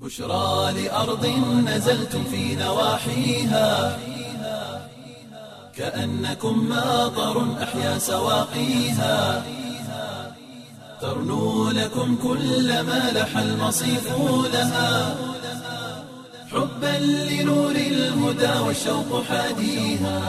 بشرى لأرض نزلتم في نواحيها كأنكم ماطر أحيا سواقيها ترنو لكم كل ما لح المصيف لها حبا لنور الهدى والشوق حاديها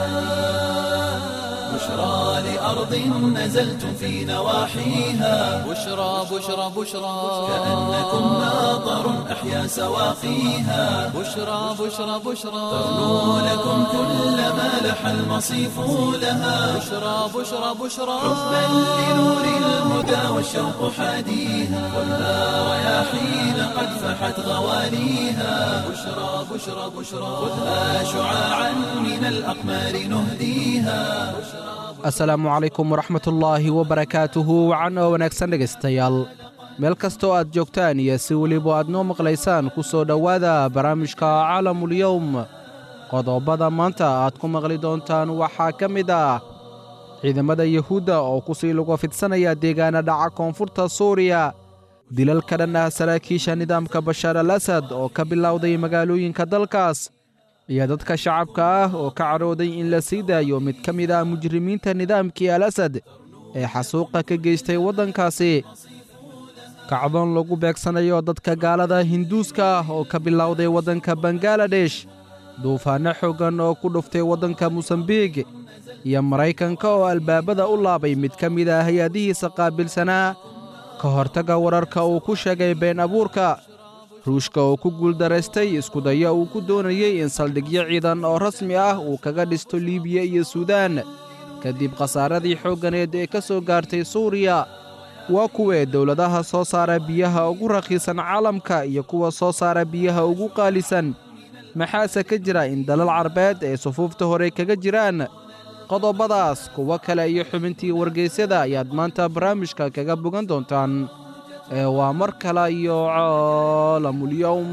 بشرى لأرض نزلتم في نواحيها بشرى بشرى بشرى كأنكم ماطر أحيا سواقيها بشرى بشرى بشرى ترنو لكم كل ما لح المصيف لها بشرى بشرى بشرى حبا لنور الهدى والشوق حاديها خذها رياحين قد فحت غواليها بشرى بشرى بشرى خذها شعاعا من الأقمار نهديها asalaamu calaykum waraxmatullaahi wabarakaatuhu wacan oo wanaagsan dhegaystayaal meel kastoo aad joogtaan iyo si weliba aad noo maqlaysaan ku soo dhowaada barnaamijka caalamulyowm qodobada maanta aad ku maqli doontaan waxaa ka mid ah ciidamada yuhuudda oo ku sii lugo fidsanaya deegaana dhaca koonfurta suuriya dilal ka dhan ah saraakiisha nidaamka bashaar al asad oo ka bilowday magaalooyinka dalkaas iyo dadka shacabka ah oo ka cadhooday in la sii daayo mid ka mid ah mujrimiinta nidaamkii al asad ee xasuuqa ka geystay waddankaasi kacdoon lagu beegsanayo dadka gaalada hinduuska ah oo ka bilowday waddanka bangaladesh duufaanno xooggan oo ku dhuftay waddanka mosambiik iyo maraykanka oo albaabada u laabay mid ka mid ah hay-adihiisa qaabilsanaa ka hortagga wararka uu ku sheegay been abuurka ruushka oo ku guuldaraystay iskudayo uu ku doonayey in saldhigyo ciidan oo rasmi ah uu kaga dhisto liibiya iyo suudaan kadib khasaaradii xoogganeed ee ka soo gaartay suuriya waa kuwee dowladaha soo saara biyaha ugu rakhiisan caalamka iyo kuwa soo saara biyaha ugu qaalisan maxaase ka jira in dalal carbeed ay sufuufta hore kaga jiraan qodobadaas kuwo kale iyo xubintii wargaysyada ayaad maanta barnaamijka kaga bogan doontaan ee waa mar kale iyo caalamulyowm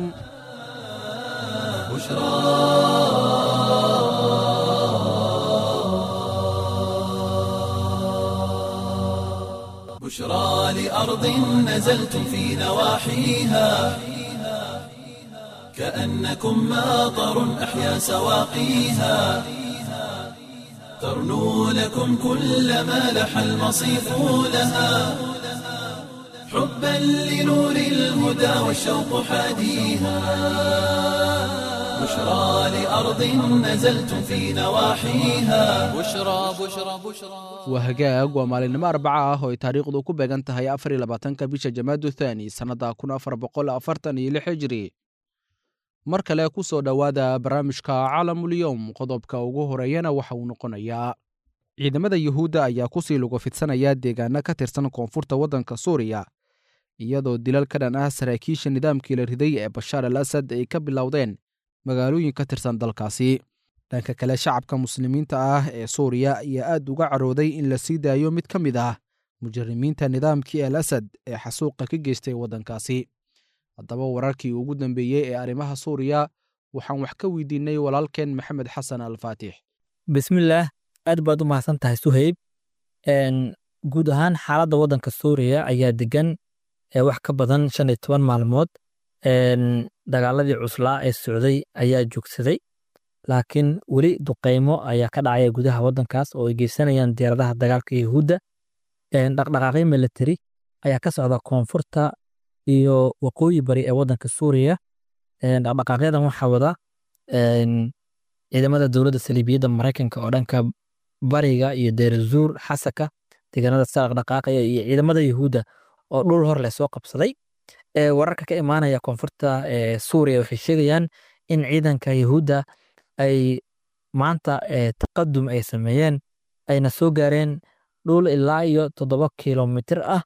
بشرى لأرض نزلتم في نواحيها كأنكم ماطر أحيا سواقيها ترنو لكم كل ما لح المصيف لها حبا لنور الهدى والشوق حاديها بشرى لأرض نزلتم في نواحيها بشرى بشرى بشرى waa hagaag waa maalinimo arbaca ah oo ay taariikhdu ku beegan tahay afar iyo labaatanka bisha jamaadu thaani sannadda kun afar boqol afartan iyo lix hijri mar kale ku soo dhowaada barnaamijka caalamulyowm qodobka ugu horeeyana waxa uu noqonayaa ciidamada yuhuudda ayaa ku sii lugo fidsanaya deegaano ka tirsan koonfurta waddanka suuriya iyadoo dilal ka dhan ah saraakiisha nidaamkii la riday ee bashaar al asad ay ka bilowdeen magaalooyin ka tirsan dalkaasi dhanka kale shacabka muslimiinta ah ee suuriya ayaa aad uga carooday in la sii daayo mid ka mid ah mujrimiinta nidaamkii al asad ee xasuuqa ka geystay waddankaasi haddaba wararkii ugu dambeeyey ee arrimaha suuriya waxaan wax ka weydiinay walaalkeen maxamed xasan al faatix bismillaah aad baad u mahadsan tahay suhayb guud ahaan xaaladda waddanka suuriya ayaa degan wax ka badan shan iyo toban maalmood dagaaladii cuslaa ee socday ayaa joogsaday laakiin weli duqeymo ayaa ka dhacaya gudaha waddankaas oo ay geysanayaan diyaaradaha dagaalka yahuudda dhaqdhaqaaqyo military ayaa ka socda koonfurta iyo waqooyi bari ee waddanka suuriya dhaqdhaqaaqyadan waxaa wada ciidamada dowladda saliibiyadda maraykanka oo dhanka bariga iyo deerazuur xasaka deegaanada sa dhaqdhaqaaqaya iyo ciidamada yahuudda oo dhul hor leh soo qabsaday wararka ka imaanaya koonfurta suuriya waxay sheegayaan in ciidanka yahuudda ay maanta taqadum ay sameeyeen ayna soo gaareen dhul ilaa iyo toddoba kilomitir ah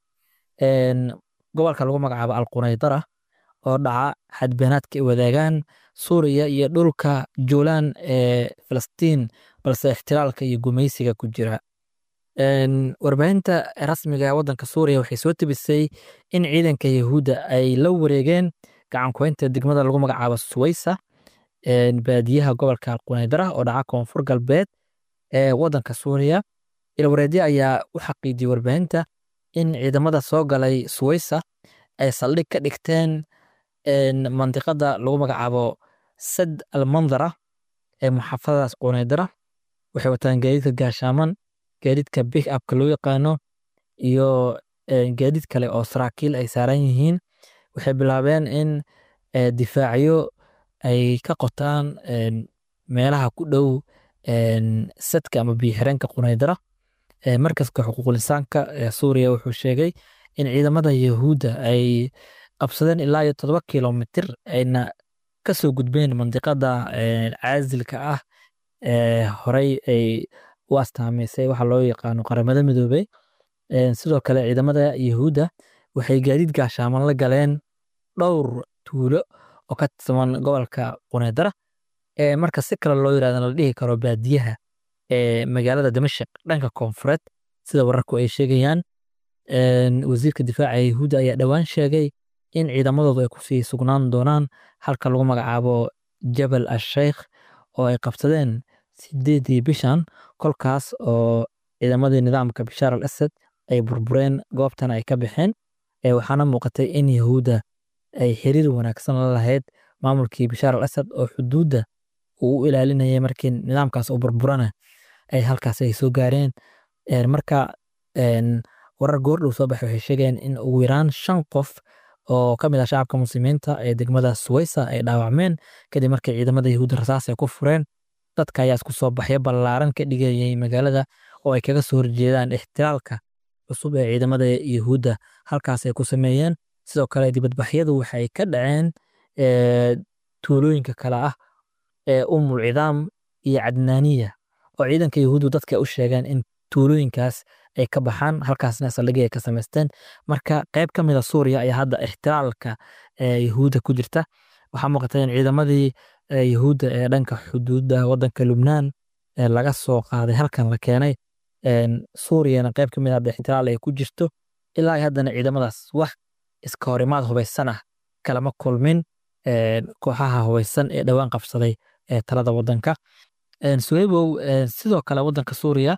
gobolka lagu magacaabo alqunaydara oo dhaca xadbeenaadka ay wadaagaan suuriya iyo dhulka juulaan ee filistiin balse ixtilaalka iyo gumaysiga ku jira warbaahinta rasmiga ee waddanka suuriya waxay soo tebisay in ciidanka yahuudda ay la wareegeen gacankuhaynta degmada lagu magacaabo suwaysa baadiyaha gobolka alqunaydara oo dhaca koonfur galbeed ee waddanka suuriya ilwareedyo ayaa u xaqiijiyey warbaahinta in ciidamada soo galay suwaysa ay saldhig ka dhigteen mandiqada lagu magacaabo sad almandara ee muxaafadadaas quneydara waxay wataan gaadiidka gaashaaman gaadiidka big upka loo yaqaano iyo gaadiid kale oo saraakiil ay saaran yihiin waxay bilaabeen in difaacyo ay ka qotaan meelaha ku dhow sadka ama biyoxireenka quneydara markaska xuquuqlisaanka ee suuriya wuxuu sheegay in ciidamada yahuudda ay qabsadeen ilaa iyo todoba kilomitir ayna kasoo gudbeen mandiqada caasilka ah ee horey ay u astaamaysay waxa loo yaqaano qaramada midoobey sidoo kale ciidamada yahuudda waxay gaadiid gaashaaman la galeen dhowr tuulo oo ka tirsaman gobolka quneydara ee marka si kale loo yirahdo la dhihi karo baadiyaha ee magaalada damashaq dhanka koonfureed sida wararku ay sheegayaan wasiirka difaaca yahuudda ayaa dhowaan sheegay in ciidamadoodu ay kusii sugnaan doonaan halka lagu magacaabo jabal asheykh oo ay qabsadeen sideedii bishan kolkaas oo ciidamadii nidaamka bishaar al asad ay burbureen goobtan ay ka baxeen waxaana muuqatay in yahuudda ay xiriir wanaagsan la lahayd maamulkii bishaar al asad oo xuduudda uu u ilaalinayay markii nidaamkaas uu burburana ay halkaas ay soo gaareen marka warar goordhow soo baxay waxay sheegeen in ugu yaraan shan qof oo ka mid ah shacabka muslimiinta ee degmada suwaysa ay dhaawacmeen kadib markii ciidamada yahuudda rasaas ay ku fureen dadka ayaa isku soo baxyo ballaaran ka dhigayay magaalada oo ay kaga soo horjeedaan ixtilaalka cusub ee ciidamada yahuudda halkaas ay ku sameeyeen sidoo kale dibadbaxyadu waxay ka dhaceen tuulooyinka kale ah ee umul cidaam iyo cadnaaniya oo ciidanka yahuuddu dadka u sheegeen in tuulooyinkaas ay ka baxaan halkaasna saldhigii ay ka samaysteen marka qayb ka mid a suuriya ayaa hadda ixtilaalka yahuudda ku jirta waxaa muuqata in ciidamadii yahuudda ee dhanka xuduudda waddanka lubnaan laga soo qaaday halkan la keenay suuriyana qayb ka mid a hadda ixtilaal ay ku jirto ilaa haddana ciidamadaas wax iska horimaad hubaysan ah kalama kulmin kooxaha hubaysan ee dhowaan qabsaday ee talada waddanka suweybow sidoo kale waddanka suuriya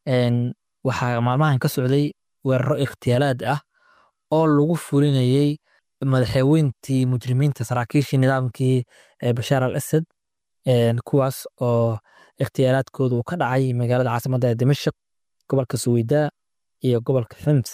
waxaa maalmahan ka socday weeraro ikhtiyaalaad ah oo lagu fulinayey madaxweyntii mujrimiinta saraakiishii nidaamkii bashaar al asad kuwaas oo ikhtiyaalaadkooda uu ka dhacay magaalada caasimadda ee dimashq gobolka suweydaa iyo gobolka xims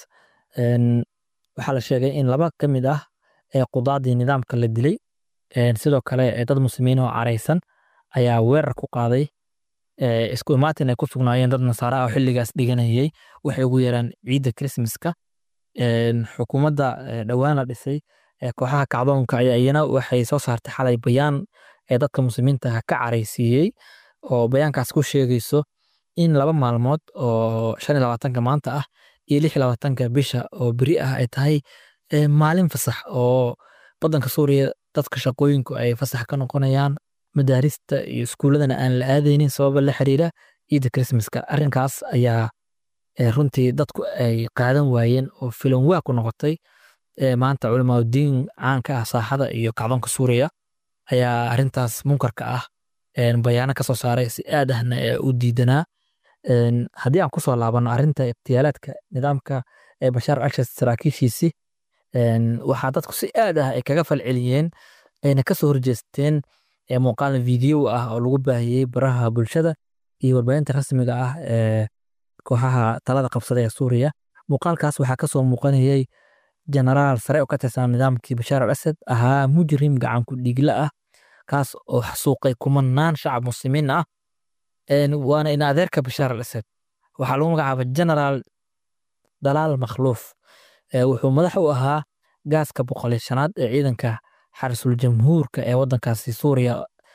waxaa la sheegay in laba ka mid ah ee qudaadii nidaamka la dilay sidoo kale dad muslimiin oo caraysan ayaa weerar ku qaaday isku imaatin ay ku sugnaayeen dad nasaara ah oo xilligaas dhiganayay waxay ugu yeeraan ciidda krismaska xukuumadda dhowaan la dhisay kooxaha kacdoonka ayaa iyana waxay soo saartay xalay bayaan ee dadka muslimiinta ka caraysiiyey oo bayaankaas ku sheegayso in laba maalmood oo shan iyo labaatanka maanta ah iyo lix iyo labaatanka bisha oo beri ah ay tahay maalin fasax oo waddanka suuriya dadka shaqooyinku ay fasax ka noqonayaan madaarista iyo iskuuladana aan la aadaynin sababa la xiriira ciidda krismaska arrinkaas ayaa runtii dadku ay qaadan waayeen oo filan waa ku noqotay maanta culimaadudiin caanka ah saaxada iyo kacdoonka suuriya ayaa arrintaas munkarka ah bayaano ka soo saaray si aad ahna u diidanaa haddii aan kusoo laabano arrinta ikhtiyaalaadka nidaamka ee bashaar alshad saraakiishiisi waxaa dadku si aad ah ay kaga falceliyeen ayna kasoo horjeesteen muuqaal video ah oo lagu baahiyey baraha bulshada iyo warbaahinta rasmiga ah ee kooxaha talada qabsada ee suuriya muuqaalkaas waxaa kasoo muuqanayay jenaraal sare oo ka tirsan nidaamkii bashaar al asad ahaa mujrim gacanku dhiigla ah kaas oo xasuuqay kumanaan shacab muslimiin ah waana in adeerka bashaar al asad waxaa lagu magacaaba jenaraal dalaal makhluuf wuxuu madax u ahaa gaaska boqoliyo shanaad ee ciidanka xarisul jamhuurka ee waddankaasi suuriya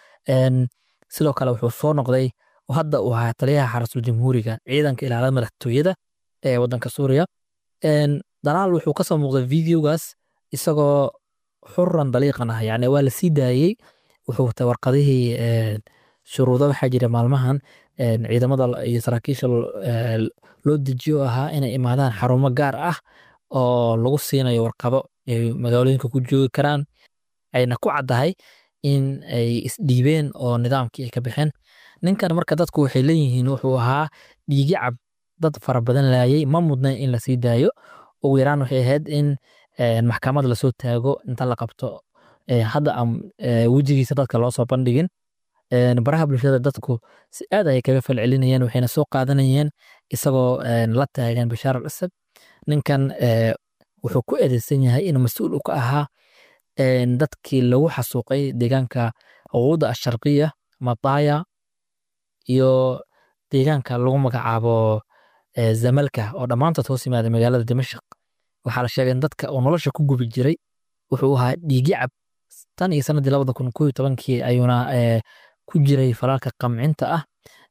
sidoo kale wuxuu soo noqday hadda uu ahaa taliyaha xarisul jamhuuriga ciidanka ilaalada madaxtooyada ee waddanka suuriya dalaal wuxuu kasoo muuqday videogaas isagoo xuran daliiqan ah yani waa la sii daayey wuxuu watay warqadihii shuruudo waxaa jira maalmahan ciidamada iyo saraakiisha loo dejiyo ahaa inay imaadaan xarumo gaar ah oo lagu siinayo warqado ay magaalooyinka ku joogi karaan ayna ku caddahay in ay isdhiibeen oo nidaamkii ay ka baxeen ninkan marka dadku waxay leeyihiin wuxuu ahaa dhiigi cab dad fara badan laayay ma mudnayn in lasii daayo ugu yaraan waxay ahayd in maxkamad lasoo taago inta la qabto hadda aan wejigiisa dadka loo soo bandhigin baraha bulshada dadku si aad ayay kaga falcelinayeen waxayna soo qaadanayeen isagoo la taagan bashaar al asad ninkan wuxuu ku eedeysan yahay inuu mas-uul u ka ahaa dadkii lagu xasuuqay deegaanka quuda asharqiya mataya iyo deegaanka lagu magacaabo zamalka oo dhammaantood hoos yimaada magaalada dimashq waxaa la sheegay in dadka uu nolosha ku gubi jiray wuxuu ahaa dhiigicab tan iyo sanadii labada kun kow iyo tobankii ayuuna ku jiray falaalka qamcinta ah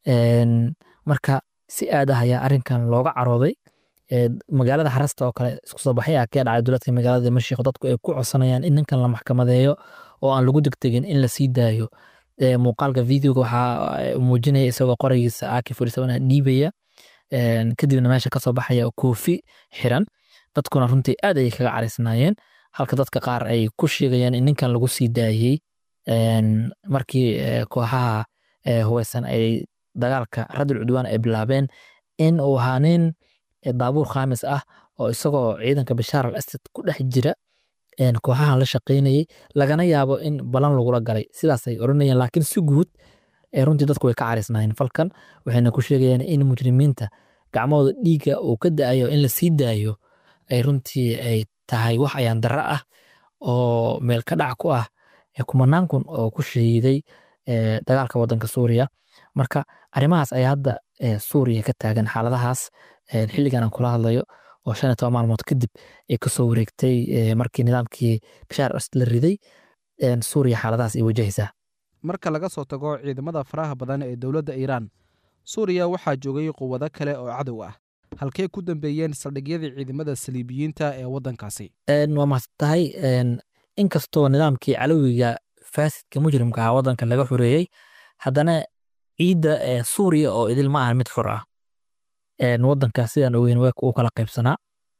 marka si aad ah ayaa arrinkan looga carooday magaalada xarasta oo kale isku soo baxay ah kee dhacay duladka magaalada dimashq dadku ay ku codsanayaan in ninkan la maxkamadeeyo oo aan lagu degdegin in la sii daayo muuqaalka videoga waxaa muujinaya isagoo qoraygiisa aki furisabanaa dhiibaya kadibna meesha kasoo baxaya koofi xiran dadkuna runtii aad ayay kaga caraysnaayeen halka dadka qaar ay ku sheegayaan in ninkan lagu sii daayey markii kooxaha huweysan ay dagaalka radul cudwaan ay bilaabeen in uu ahaa nin daabuur khaamis ah oo isagoo ciidanka bashaar al asad ku dhex jira kooxahan la shaqaynayey lagana yaabo in balan lagula galay sidaasay oranayeen laakiin si guud runtii dadku way ka caraysnaayeen falkan waxayna ku sheegayaan in mujrimiinta gacmahooda dhiigga uu ka da'ayo in la sii daayo ay runtii ay tahay wax ayaan darro ah oo meel ka dhac ku ah kumanaan kun oo ku shahiiday dagaalka waddanka suuriya marka arrimahaas ayaa hadda suuriya ka taagan xaaladahaas xilligan aan kula hadlayo oo shan iyo toban maalmood kadib ay kasoo wareegtay markii nidaamkii bashaar asad la riday suuriya xaaladahaas ay wajahaysaa marka laga soo tago ciidamada faraha badan ee dowladda iiraan suuriya waxaa joogay quwado kale oo cadow ah halkee ku dambeeyeen saldhigyadii ciidamada saliibiyiinta ee waddankaasi waa mahadsantahay inkastoo nidaamkii calowiga faasidka mujrimka ah waddanka laga xoreeyey haddana ciidda suuriya oo idil ma ahan mid xor ah waddankaas sidaan ogeyn uu kala qaybsanaa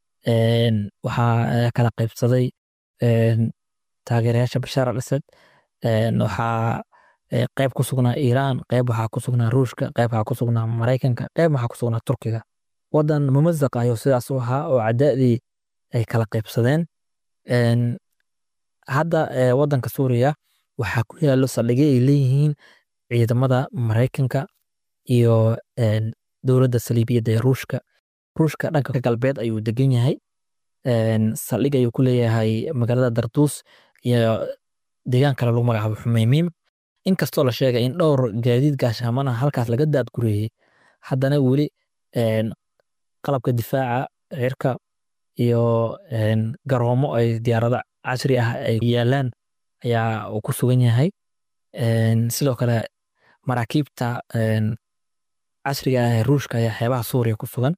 waxaa kala qaybsaday taageerayaasha bashaar al asad waxaa qayb ku sugnaa iiraan qayb waxaa ku sugnaa ruushka qayb waxaa ku sugnaa maraykanka qayb waxaa ku sugnaa turkiga waddan mumazaq ayuu sidaas u ahaa oo cadaadii ay kala qaybsadeen hadda waddanka suuriya waxaa ku yaallo saldhigyo ay leeyihiin ciidamada maraykanka iyo dowladda saliibiyadda ee ruushka ruushka dhanka galbeed ayuu degan yahay saldhig ayuu ku leeyahay magaalada darduus iyo deegaan kale lagu magacaabo xumeymiim inkastoo la sheegay in dhowr gaadiid gaashaamana halkaas laga daadgureeyey haddana weli qalabka difaaca cirka iyo garoomo ay diyaarado casri ah ay yaalaan ayaa uu ku sugan yahay sidoo kale maraakiibta casriga ah ee ruushka ayaa xeebaha suuriya ku sugan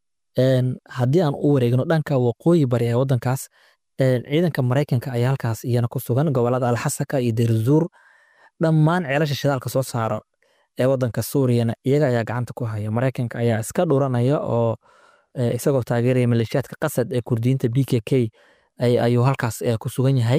haddii aan u wareegno dhanka waqooyi bari ee waddankaas ciidanka maraykanka ayaa halkaas iyana ku sugan gobolada alxasaka iyo derzuur dhammaan ceelasha shidaalka soo saaro ee waddanka suuriyana iyaga ayaa gacanta ku haya maraykanka ayaa iska dhuranaya oo isagoo taageeraya maleeshiyaadka qasad ee kurdiyiinta b k k ayuu halkaas ku sugan yahay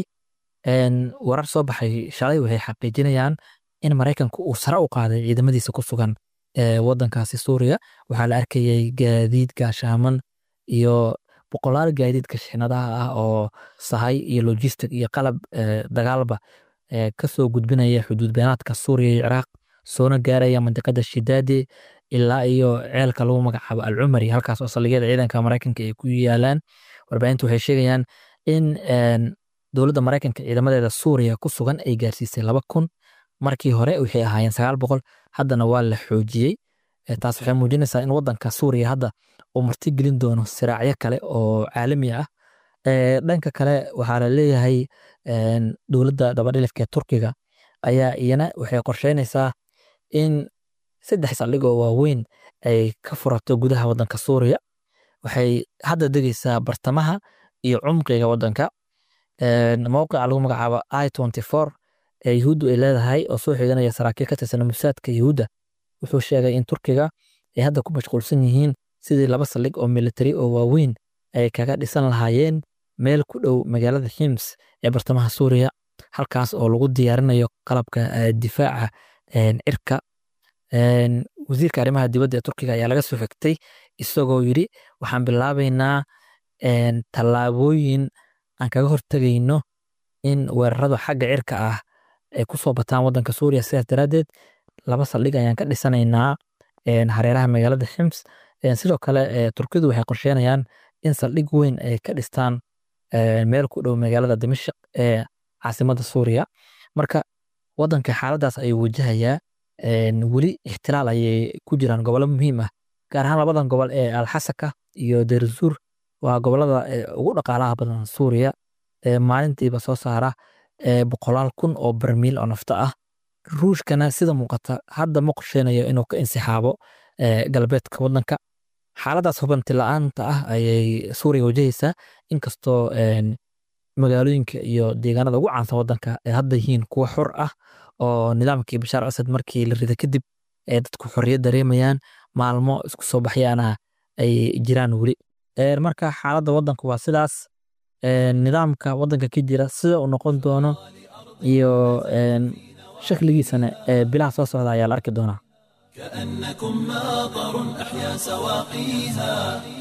warar soo baxay shalay waxay xaqiijinayaan in maraykanku uu sare u qaaday ciidamadiisa ku sugan waddankaasi suuriya waxaa la arkayay gaadiid gaashaaman iyo boqolaal gaadiidka shixnadaha ah oo sahay iyo logistic iyo qalab dagaalba kasoo gudbinaya xuduud beenaadka suuriya iyo ciraaq soona gaaraya mandiqada shidaade ilaa iyo ceelka lagu magacaabo alcumari halkaas oo saldhigyada ciidanka maraykanka ay ku yaalaan warbaahintu waxay sheegayaan in dowladda maraykanka ciidamadeeda suuriya ku sugan ay gaarsiisay laba kun markii hore waxay ahaayeen sagaal boqol haddana waa la xoojiyey taas waxay muujinaysaa in waddanka suuriya hadda uu martigelin doono siraacyo kale oo caalami ah dhanka kale waxaa la leeyahay dowladda dabadhilifka ee turkiga ayaa iyana waxay qorsheynaysaa in saddex saldhig oo waaweyn ay ka furato gudaha waddanka suuriya waxay hadda degeysaa bartamaha iyo cumqiga waddanka mowqica lagu magacaabo i twenty four ee yuhuuddu ay leedahay oo soo xiganaya saraakiil ka tirsan musaadka yuhuudda wuxuu sheegay in turkiga ay hadda ku mashquulsan yihiin sidii laba saldhig oo militari oo waaweyn ay kaga dhisan lahaayeen meel ku dhow magaalada hims ee bartamaha suuriya halkaas oo lagu diyaarinayo qalabka difaaca cirka wasiirka arrimaha dibadda ee turkiga ayaa laga soo xigtay isagoo yidhi waxaan bilaabaynaa tallaabooyin aan kaga hortegayno in weeraradu xagga cirka ah ay ku soo bataan waddanka suuriya sidaas daraaddeed laba saldhig ayaan ka dhisanaynaa hareeraha magaalada xims sidoo kale turkidu waxay qorsheynayaan in saldhig weyn ay ka dhistaan meel ku dhow magaalada dimashq ee caasimadda suuriya marka waddanka xaaladaas ayuu wajahayaa weli ixtilaal ayay ku jiraan gobollo muhiim ah gaar ahaan labadan gobol ee alxasaka iyo derzuur waa gobolada ugu dhaqaalaha badan suuriya maalintiiba soo saara boqolaal kun oo barmiil oo nafto ah ruushkana sida muuqata hadda ma qorsheynayo inuu ka insixaabo galbeedka waddanka xaaladaas hubanti la-aanta ah ayay suuriya wajahaysaa inkastoo magaalooyinka iyo deegaanada ugu caansan waddanka ay hadda yihiin kuwa xor ah oo nidaamkii bashaar asad markii la rida kadib ay dadku xorriyad dareemayaan maalmo isku soo baxyaana ay jiraan weli marka xaaladda waddanka waa sidaas nidaamka waddanka ka jira sida uu noqon doono iyo shakligiisana bilaha soo socda ayaa la arki doonaa كأنكم ماطر أحيا سواقيها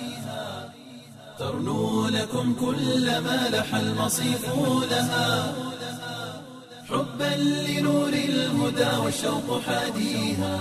ترنو لكم كل ما لح المصيف لها حبا لنور الهدى والشوق حاديها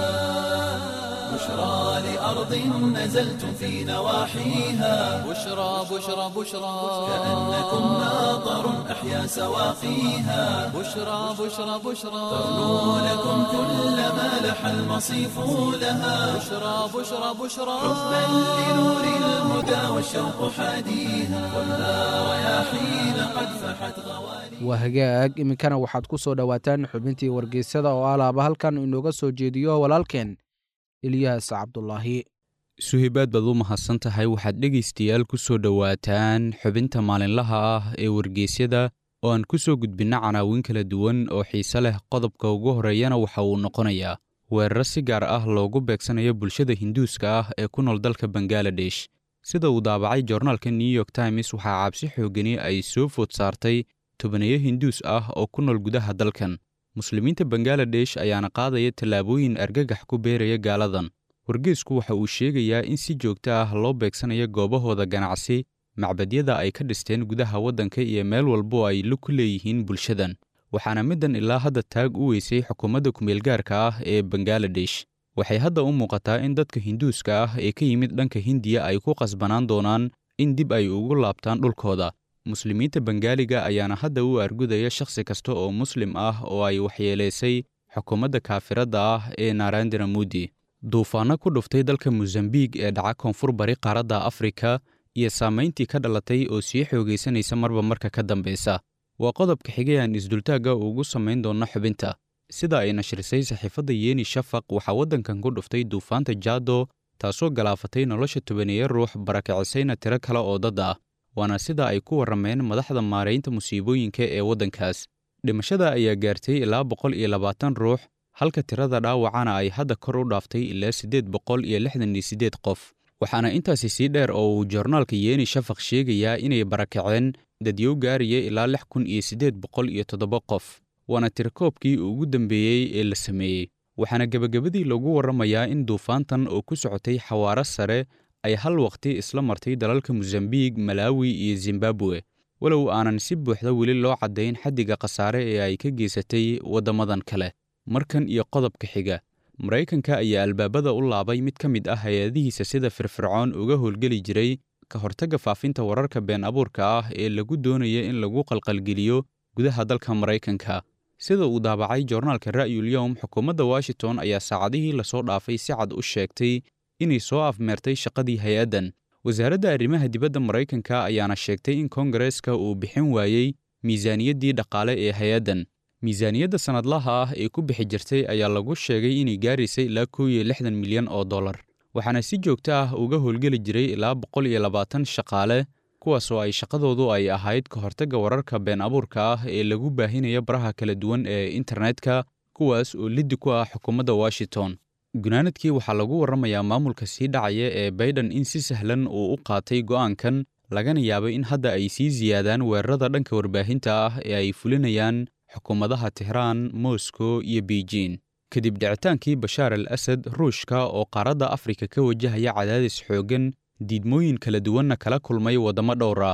بشرى لأرض نزلتم في نواحيها بشرى بشرى بشرى كأنكم ماطر أحيا سواقيها بشرى بشرى بشرى ترنو لكم كل ما لح المصيف لها بشرى بشرى بشرى حبا لنور الهدى والشوق حاديها خذها رياحين قد فحت غوالي waa hagaag iminkana waxaad ku soo dhowaataan xubintii wargeysada oo alaaba halkan inooga soo jeediyo walaalkeen ilyaas cabdulaahi suhaybaad baad u mahadsan tahay waxaad dhegaystayaal ku soo dhowaataan xubinta maalinlaha ah ee wargeysyada oo aan ku soo gudbinna canaawin kala duwan oo xiise leh qodobka ugu horreeyana waxa uu noqonayaa weeraro si gaar ah loogu beegsanayo bulshada hinduuska ah ee ku nool dalka bangaladesh sida uu daabacay joornaalka new york times waxaa cabsi xoogani ay soo food saartay tobaneeyo hinduus ah oo ku nool gudaha dalkan muslimiinta bangaladesh ayaana qaadaya tallaabooyin argagax ku beeraya gaaladan wargeysku waxa uu sheegayaa in si joogto ah loo beegsanayo goobahooda ganacsi macbadyada ay ka dhisteen gudaha waddanka iyo meel walbo ay lug ku leeyihiin bulshadan waxaana middan ilaa hadda taag u weysay xukuumadda kumeelgaarka ah ee bangaladesh waxay hadda u muuqataa in dadka hinduuska ah ee ka yimid dhanka hindiya ay ku qasbanaan doonaan in dib ay ugu laabtaan dhulkooda muslimiinta bangaaliga ayaana hadda u argudaya shakhsi kasta oo muslim ah oo ay waxyeelaysay xukuumadda kaafiradda ah ee narendra mudi duufaanno ku dhuftay dalka mosambiik ee dhaca koonfur bari qaaradda afrika iyo saamayntii ka dhalatay oo sii xoogaysanaysa marba marka ka dambaysa waa qodobka xigay aan isdultaagga ugu samayn doonno xubinta sida ay nashrisay saxiifadda yeeni shafaq waxaa waddankan ku dhuftay duufaanta jaado taasoo galaafatay nolosha tobaneeya ruux barakicisayna tiro kale oo dad ah waana sida ay ku warrameen madaxda maaraynta musiibooyinka ee waddankaas dhimashada ayaa gaartay ilaa boqol iyo labaatan ruux halka tirada dhaawacana ay hadda kor u dhaaftay ilaa siddeed boqol iyo lixdan iyo siddeed qof waxaana intaasi sii dheer oo uu joornaalka yeeni shafaq sheegayaa inay barakaceen dadyow gaaraya ilaa lix kun iyo siddeed boqol iyo toddoba qof waana tirakoobkii ugu dambeeyey ee la sameeyey waxaana gebagabadii lagu warramayaa in duufaantan oo ku socotay xawaaro sare ay hal waqti isla martay dalalka mosambiik malaawi iyo zimbabwe walow aanan si buuxda weli loo caddayn xaddiga khasaare ee ay ka geysatay waddamadan kale markan iyo qodobka xiga maraykanka ayaa albaabada u laabay mid ka mid ah hay-adihiisa sida firfircoon uga howlgeli jiray ka hortagga faafinta wararka been abuurka ah ee lagu doonaya in lagu qalqalgeliyo gudaha dalka maraykanka sida uu daabacay joornaalka ra'yul yowm xukuumadda washington ayaa saacadihii lasoo dhaafay si cad u sheegtay inay soo afmeertay shaqadii hay-addan wasaaradda arrimaha dibadda maraykanka ayaana sheegtay in kongareeska uu bixin waayey miisaaniyaddii dhaqaale ee hay-addan miisaaniyadda sannadlaha ah ee ku bixi jirtay ayaa lagu sheegay inay gaaraysay ilaa kow iyo lixdan milyan oo dollar waxaana si joogto ah uga howlgeli jiray ilaa boqol iyo labaatan shaqaale kuwaasoo ay shaqadoodu ay ahayd ka hortagga wararka been abuurka ah ee lagu baahinayo baraha kala duwan ee internetka kuwaas oo liddi ku ah xukuumadda washington gunaanadkii waxaa lagu warramayaa maamulka sii dhacaya ee baydhan in si sahlan uu u qaatay go'aankan lagana yaabay in hadda ay sii siyaadaan weerarada dhanka warbaahinta ah ee ay fulinayaan xukuumadaha tehraan moscow iyo beijin kadib dhicitaankii bashaar al asad ruushka oo qaaradda afrika ka wajahaya cadaadis xooggan diidmooyin kala duwanna kala kulmay waddamo dhowr ah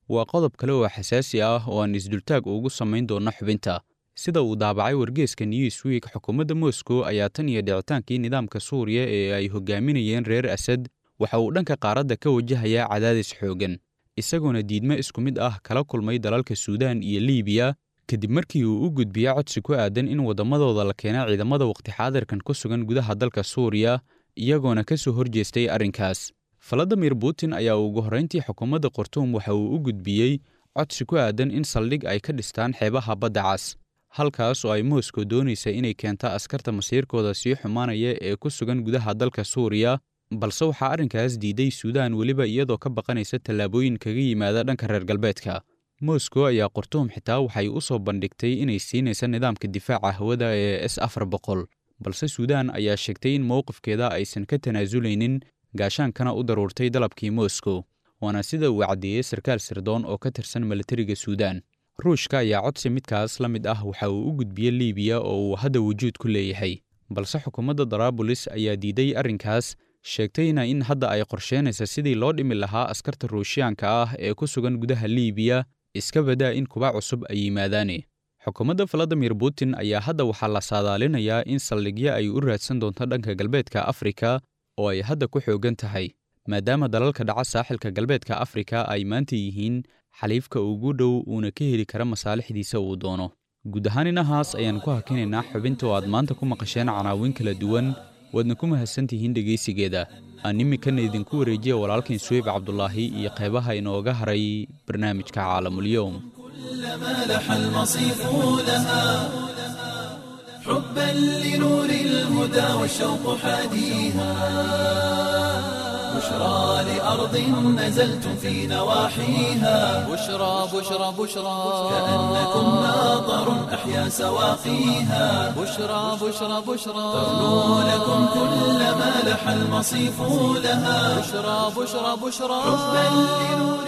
waa qodob kale oo xasaasi ah oo aan isdultaag ugu samayn doonno xubinta sida uu daabacay wargeeska newsweek xukuumadda moscow ayaa tan iyo dhicitaankii nidaamka suuriya ee ay hogaaminayeen reer asad waxa uu dhanka qaaradda ka wajahayaa cadaadis xooggan isagoona diidmo isku mid ah kala kulmay dalalka suudaan iyo liibiya kadib markii uu u gudbiyey codsi ku aadan in waddamadooda la keena ciidamada waqti xaadirkan ku sugan gudaha dalka suuriya iyagoona ka soo horjeestay arrinkaas valadimir putin ayaa ugu horrayntii xukuumadda khartuum waxa uu u gudbiyey codsi ku aadan in saldhig ay ka dhistaan xeebaha badda cas halkaas oo ay moscow doonaysa inay keenta askarta masiirkooda sii xumaanaya ee ku sugan gudaha dalka suuriya balse waxaa arrinkaas diiday suudaan weliba iyadoo ka baqanaysa tallaabooyin kaga yimaada dhanka reer galbeedka moscow ayaa khartuum xitaa waxay u soo bandhigtay inay siinaysa nidaamka difaaca hawada ee s afar boqol balse suudaan ayaa sheegtay in mowqifkeeda aysan ka tanaasuleynin gaashaankana u daruurtay dalabkii moscow waana sida uu caddeeyey sarkaal sirdoon oo ka tirsan milatariga suudaan ruushka ayaa codsi midkaas la mid ah waxa uu u gudbiyey liibiya oo uu hadda wujuud ku leeyahay balse xukuumadda daraabulis ayaa diiday arrinkaas sheegtayna in hadda ay qorsheynaysa sidii loo dhimi lahaa askarta ruushiyaanka ah ee ku sugan gudaha liibiya iska badaa in kuba cusub ay yimaadaane xukuumadda valadimir putin ayaa hadda waxaa la saadaalinayaa in saldhigyo ay u raadsan doonto dhanka galbeedka afrika oo ay hadda ku xooggan tahay maadaama dalalka dhaca saaxilka galbeedka afrika ay maanta yihiin xaliifka ugu dhow uuna ka heli kara masaalixdiisa uu doono guud ahaan inahaas ayaan ku hakinaynaa xubinta oo aad maanta ku maqasheen canaawin kala duwan waadna ku mahadsantihiin dhegaysigeeda aan iminkana idinku wareejiya walaalkain suweyb cabdulaahi iyo qaybaha inooga haray barnaamijka caalamulyoum كلما لح المصيف لها حبا لنور الهدى والشوق حاديها بشرى لأرض نزلتم في نواحيها بشرى بشرى بشرى كأنكم ناظر أحيا سواقيها بشرى بشرى بشرى تغنو لكم كلما لح المصيف لها بشرى بشرى بشرى حبا لنور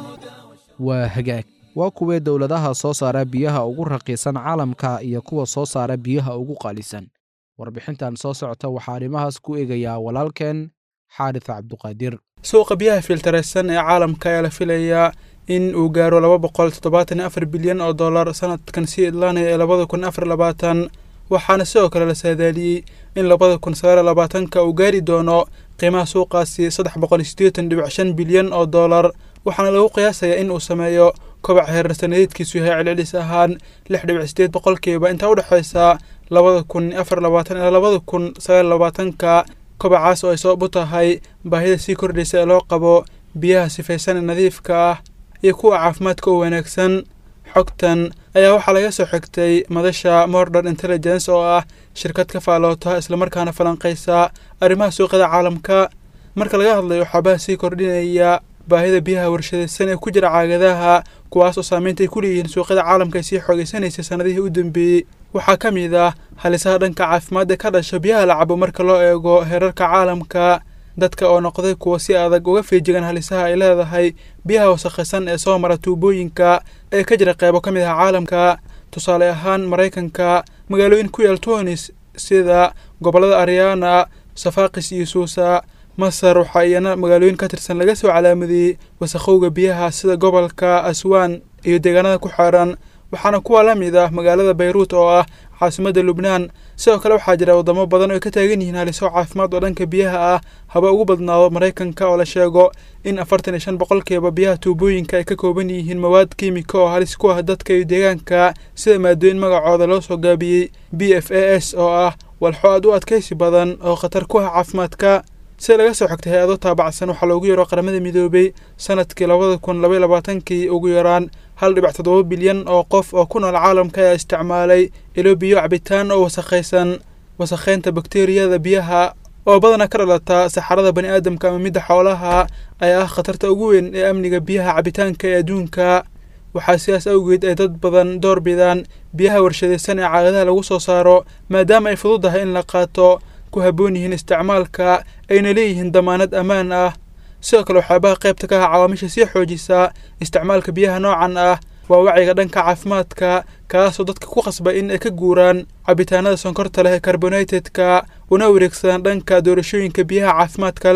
waa hagaag waa kuwee dowladaha soo saara biyaha ugu raqiisan caalamka iyo kuwa soo saara biyaha ugu qaalisan warbixintan soo socota waxaa arrimahaas ku eegayaa walaalkeen xaarits cabduqaadir suuqa biyaha filtaraysan ee caalamka ayaa la filayaa in uu gaaro laba boqol toddobaatan iyo afar bilyan oo dollar sanadkan sii idlaanaya ee labada kun afar labaatan waxaana sidoo kale la saadaaliyey in labada kun sagaal labaatanka uu gaari doono qiimaha suuqaasi saddex boqol iyo siddeetan dhibic shan bilyan oo dollar waxaana lagu qiyaasayaa in uu sameeyo kobac heerar sanadeedkiisu yahay celcelis ahaan lix dhibic sideed boqolkiiba intaa u dhexaysa labada kun afar labaatan ilaa labada kun sagaal labaatanka kobacaas oo ay sabab u tahay baahida sii kordhaysa ee loo qabo biyaha sifaysan ee nadiifka ah iyo kuwa caafimaadka u wanaagsan xogtan ayaa waxaa laga soo xigtay madasha mordern intelligence oo ah shirkad ka faaloota islamarkaana falanqaysa arrimaha suuqyada caalamka marka laga hadlayo waxaabaha sii kordhinaya baahida biyaha warshadaysan ee ku jira caagadaha kuwaas oo saameynta ay ku leeyihiin suuqyada caalamka ay sii xoogaysanaysay sannadihii u dambeeyey waxaa ka mid ah halisaha dhanka caafimaad ee ka dhasha biyaha la cabo marka loo eego heerarka caalamka dadka oo noqday kuwa si adag uga feejigan halisaha ay leedahay biyaha wasakhaysan ee soo mara tuubooyinka ee ka jira qeybo ka mid ah caalamka tusaale ahaan maraykanka magaalooyin ku yaal tunis sida gobollada ariana safaaqis iyo suusa masar waxaa iyana magaalooyin ka tirsan laga soo calaamadiyey wasakhowga biyaha sida gobolka aswaan iyo deegaanada ku xeeran waxaana kuwa la mid ah magaalada bayruut oo ah caasimadda lubnaan sidoo kale waxaa jira waddamo badan oo ay ka taagan yihiin haliso caafimaad oo dhanka biyaha ah haba ugu badnaado maraykanka oo la sheego in afartan iyo shan boqolkiiba biyaha tuubooyinka ay ka kooban yihiin mawaad kiimika oo halis ku ah dadka iyo deegaanka sida maadooyin magacooda loo soo gaabiyey b f a s oo ah walxo aad u adkaysi badan oo khatar ku ah caafimaadka sida laga soo xigtay hay-ado taabacsan waxaa loogu yaro qaramada midoobay sanadkii labada kun labaiy labaatankii ugu yaraan hal dhibic toddoba bilyan oo qof oo ku nool caalamka ayaa isticmaalay ilo biyo cabitaan oo wasakhaysan wasakhaynta bakteriyada biyaha oo badanaa ka dhalata saxarada bani aadamka ama midda xoolaha ayaa ah khatarta ugu weyn ee amniga biyaha cabitaanka ee adduunka waxaa sidaas awgeed ay dad badan door bidaan biyaha warshadaysan ee caagadaha lagu soo saaro maadaama ay fududahay in la qaato ku habboon yihiin isticmaalka ayna leeyihiin damaanad ammaan ah sidoo kale waxyaabaha qaybta ka ah cawaamisha sii xoojisa isticmaalka biyaha noocan ah waa wacyiga dhanka caafimaadka kaasoo dadka ku qasba in ay ka guuraan cabitaanada sonkorta leh ee carbonatedka una wareegsadaan dhanka doorashooyinka biyaha caafimaadka leh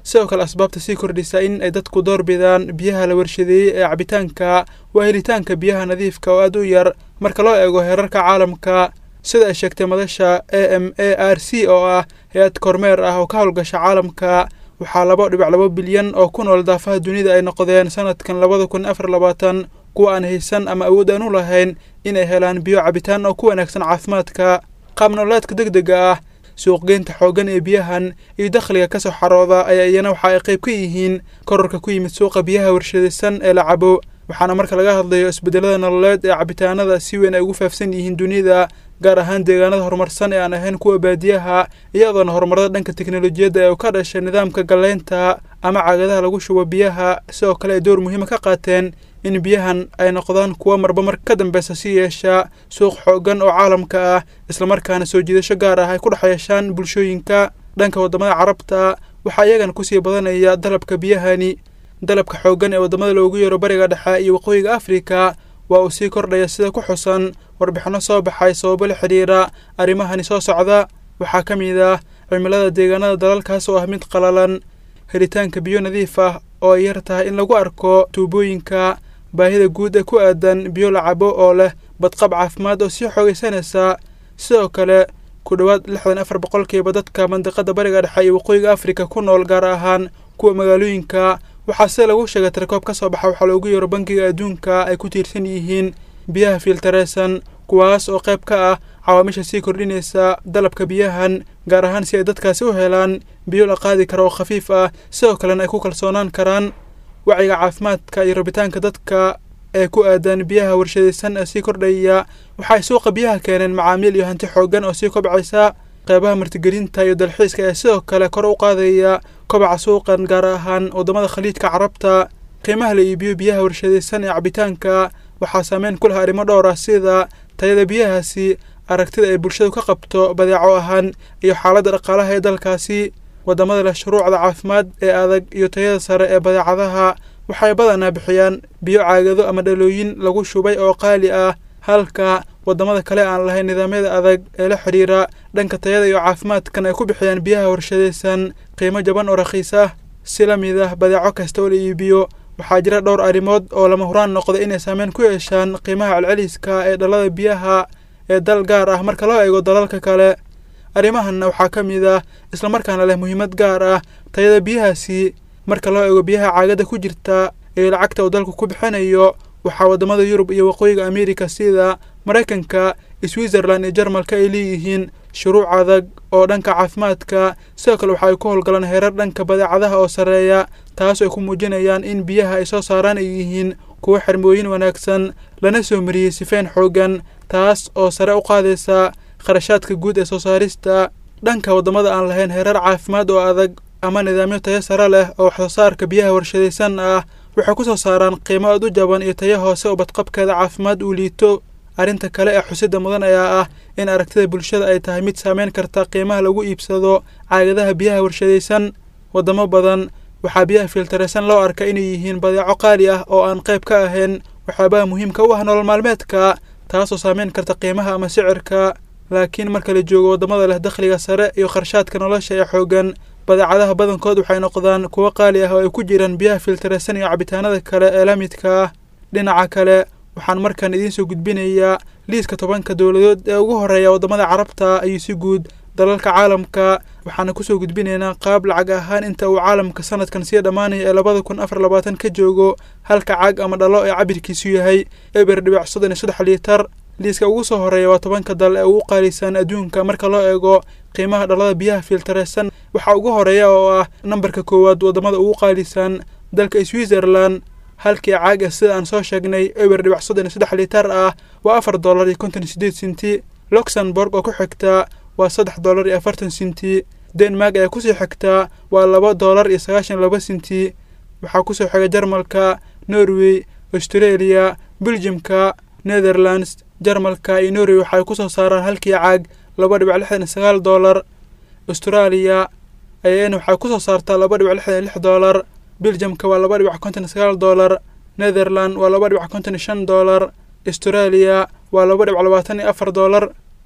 sidoo kale asbaabta sii kordhisa in ay dadku doorbidaan biyaha la warshadeeyey ee cabitaanka waa helitaanka biyaha nadiifka oo aad u yar marka loo eego heerarka caalamka sida ay sheegtay madasha a m a r c oo ah hay-ad kormeer ah oo ka howlgasha caalamka waxaa laba dhibac laba bilyan oo ku nool daafaha dunida ay noqdeen sanadkan labada kun afar labaatan kuwa aan haysan ama awood aan u lahayn inay helaan biyo cabitaan oo ku wanaagsan caafimaadka qaab nololeedka deg dega ah suuqgeynta xooggan ee biyahan iyo dakhliga ka soo xarooda ayaa iyana waxa ay qayb ka yihiin korarka ku yimid suuqa biyaha warshadaysan ee la cabo waxaana marka laga hadlayo isbedelada nololeed ee cabitaanada si weyn ay ugu faafsan yihiin dunida gaar ahaan deegaanada horumarsan ee aan ahayn kuwa baadiyaha iyadoona horumarada dhanka teknolojiyadda ee u ka dhashay nidaamka galleynta ama caagadaha lagu shubo biyaha sidoo kale ay door muhiima ka qaateen in biyahan ay noqdaan kuwa marba marka ka dambeysa si yeesha suuq xooggan oo caalamka ah islamarkaana soo jiidasho gaar ah ay ku dhex yeeshaan bulshooyinka dhanka waddamada carabta waxaa iyagana kusii badanaya dalabka biyahani dalabka xooggan ee waddamada loogu yeero bariga dhexe iyo waqooyiga afrika waa uu sii kordhaya sida ku xusan warbixinno soo baxay sababo la xidhiira arrimahani soo socda waxaa ka mid ah cimilada deegaanada dalalkaas oo ah mid qalalan helitaanka biyo nadiif ah oo ay yar tahay in lagu arko tuubooyinka baahida guud ee ku aadan biyo la cabo oo leh badqab caafimaad oo sii xoogaysanaysa sidoo kale ku dhowaad lixdan afar boqolkiiba dadka mandiqada bariga dhexe iyo waqooyiga afrika ku nool gaar ahaan kuwa magaalooyinka waxaa sida lagu sheegay tirkoob ka soo baxa waxaa loogu yeero bangiga adduunka ay ku tiirsan yihiin biyaha fiiltareysan kuwaas oo qayb ka ah cawaamisha sii kordhinaysa dalabka biyahan gaar ahaan si ay dadkaasi u helaan biyo la qaadi kara oo khafiif ah sidoo kalena ay ku kalsoonaan karaan wacyiga caafimaadka iyo rabitaanka dadka ee ku aadan biyaha warshadaysan ee sii kordhaya waxaay suuqa biyaha keeneen macaamiil iyo hanti xooggan oo sii kobcaysa qeybaha martigelinta iyo dalxiiska ee sidoo kale kor u qaadaya kobaca suuqan gaar ahaan waddamada khaliijka carabta qiimaha la iibiyo biyaha warshadaysan ee cabitaanka waxaa saameyn ku leh arrimo dhowr ah sida tayada biyahaasi aragtida ay bulshadu ka qabto badeeco ahaan iyo xaaladda dhaqaalaha ee dalkaasi waddamada leh shuruucda caafimaad ee adag iyo tayada sare ee badeecadaha waxay badanaa bixiyaan biyo caagado ama dhalooyin lagu shubay oo qaali ah halka waddamada kale aan lahayn nidaamyada adag ee la xidhiira dhanka tayada iyo caafimaadkan ay ku bixiyaan biyaha warshadaysan qiimo jaban oo rakhiis ah si la mid ah badeeco kasta oo la iibiyo waxaa jira dhowr arrimood oo lama huraan noqda inay saameyn ku yeeshaan qiimaha celceliska ee dhalada biyaha ee dal gaar ah marka loo eego dalalka kale arrimahanna waxaa ka mid ah islamarkaana leh muhiimad gaar ah tayada biyahaasi marka loo eego biyaha caagada ku jirta ee lacagta uu dalku ku bixinayo waxaa waddamada yurub iyo waqooyiga ameerika sida maraykanka switzerland iyo jarmalka ay leeyihiin shuruuc adag oo dhanka caafimaadka sidoo kale waxa ay ku howlgalaan heerar dhanka badeecadaha oo sarreeya taas ay ku muujinayaan in biyaha ay soo saaraan ay yihiin kuwo xirmooyin wanaagsan lana soo mariyey sifeyn xooggan taas oo sare u qaadaysa kharashaadka guud ee soo saarista dhanka waddamada aan lahayn heerar caafimaad oo adag ama nidaamyo tayo sare leh oo wax soo saarka biyaha warshadaysan ah waxay ku soo saaraan qiimo aad u jaban iyo tayo hoose oo badqabkeeda caafimaad uu liito arrinta kale ee xusida mudan ayaa ah in aragtida bulshada ay tahay mid saameyn karta qiimaha lagu iibsado caagadaha biyaha warshadaysan waddamo badan waxaa biyaha fiiltaraysan loo arka inay yihiin badeeco qaali ah oo aan qayb ka ahayn waxyaabaha muhiimka u ah nolol maalmeedka taasoo saameyn karta qiimaha ama sicirka laakiin marka la joogo waddamada leh dakhliga sare iyo kharshaadka nolosha ee xooggan badeecadaha badankood waxay noqdaan kuwo qaali ah oo ay ku jiraan biyaha fiiltaraysan iyo cabitaanada kale ee la midka ah dhinaca kale waxaan markaan idiin soo gudbinayaa liiska tobanka dowladood ee ugu horreeya waddamada carabta iyo si guud dalalka caalamka waxaana kusoo gudbinaynaa qaab lacag ahaan inta uu caalamka sanadkan sii dhammaanaya ee labada kun afar labaatan ka joogo halka caag ama dhalo ee cabirkiisu yahay eber dhibic soddon iyo saddex liitar liiska ugu soo horreeya waa tobanka dal ee ugu qaalisan adduunka marka loo eego qiimaha dhalada biyaha fiiltaraysan waxaa ugu horeeya oo ah nambarka koowaad waddamada ugu qaalisan dalka switzerland halkii caag ah sida aan soo sheegnay eber dhibac soddon iyo saddex liitar ah waa afar dollar iyo konton iyo sideed sinti luxemburg oo ku xigtaa waa saddex dollar iyo afartan sinti denmark ayaa kusii xigtaa waa laba dollar iyo sagaashan laba sinti waxaa kusoo xiga jarmalka norway australia beljimka netherlands jarmalka iyo norway waxay kusoo saaraan halkii caag laba dhibac lixdan iyo sagaal dollar austraaliya ayana waxay kusoo saartaa laba dhibac lixdan iyo lix dollar beljamka waa laba dhibac konton iyo sagaal dollar netherland waa laba dhibac konton iyo shan dollar australia waa laba dhibac labaatan iyo afar dollar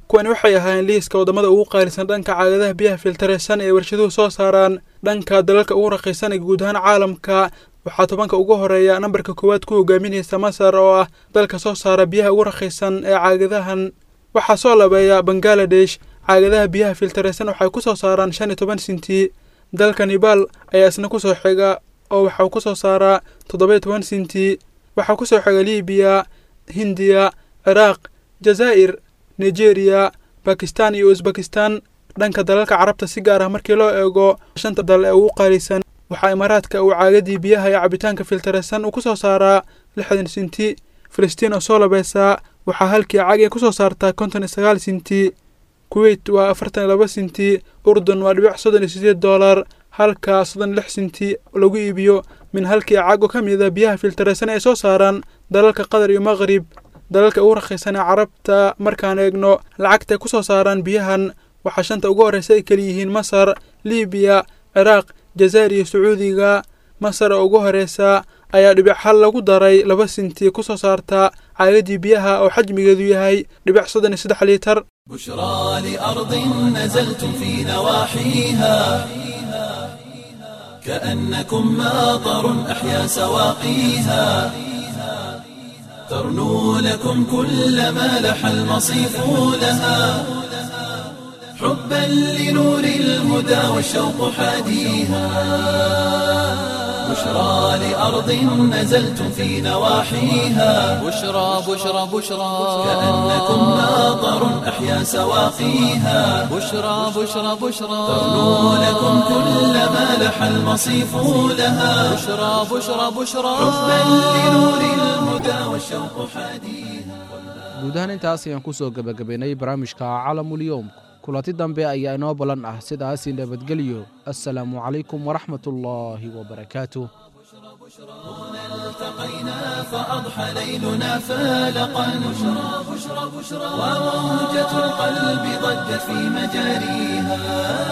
kuwani waxay ahaayeen liiska waddamada ugu qaalisan dhanka caagadaha biyaha filtaraysan ee warshaduhu soo saaraan dhanka dalalka ugu raqiisan ee guud ahaan caalamka waxaa tobanka ugu horeeya nambarka koowaad ku hogaaminaysa masar oo ah dalka soo saara biyaha ugu raqiisan ee caagadahan waxaa soo labeeya bangaladesh caagadaha biyaha filtaraysan waxay ku soo saaraan shan iyo toban sinti dalka nibal ayaa isna ku soo xiga oo waxau ku soo saaraa toddoba-iyo toban sinti waxaa ku soo xiga libiya hindiya ciraaq jazaa'ir nigeriya bakistan iyo usbakistan dhanka dalalka carabta si gaar ah markii loo eego shanta dal ee ugu qaalisan waxaa imaaraadka uu caagadii biyaha ee cabitaanka filtaraysan uu ku soo saaraa lixdan sinti filistiin oo soo labeysaa waxaa halkii cagay ku soo saartaa konton iyo sagaal sinti kuweyt waa afartan iyo laba sinti urdun waa dhibic soddon iyo sideed doolar halka soddon lix sinti lagu iibiyo min halkii cago ka mida biyaha filtaraysan ay soo saaraan dalalka qatar iyo maqrib dalalka ugu raqiisan ee carabta markaan eegno lacagtay ku soo saaraan biyahan waxaa shanta ugu horreysa ay keliyihiin masar libiya ciraaq jazaa'ir iyo sacuudiga masar oo ugu horreysa ayaa dhibic hal lagu daray laba sinti ku soo saarta caagadii biyaha oo xajmigeedu yahay dhibic soddon iyo saddex liitar بشرى لأرض نزلتم في نواحيها كأنكم ماطر أحيا سواقيها ترنو لكم كل ما لح المصيف لها حبا لنور الهدى والشوق حاديها بشرى لأرض نزلتم في نواحيها بشرى بشرى بشرى كأنكم ماطر أحيا سواقيها بشرى بشرى بشرى ترنو لكم كل ما لح المصيف لها بشرى بشرى بشرى حبا لنور الهدى والشوق حاديها guud ahaan intaas ayaan ku soo gebagabaynay barnaamijka calamulyoom kulanti dambe ayaa inoo ballan ah sidaasi nabadgelyo assalaamu calaykum waraxmatullaahi wabarakaatuh التقينا فأضحى ليلنا فالقا بشرى بشرى بشرى وموجة القلب ضجت في مجاريها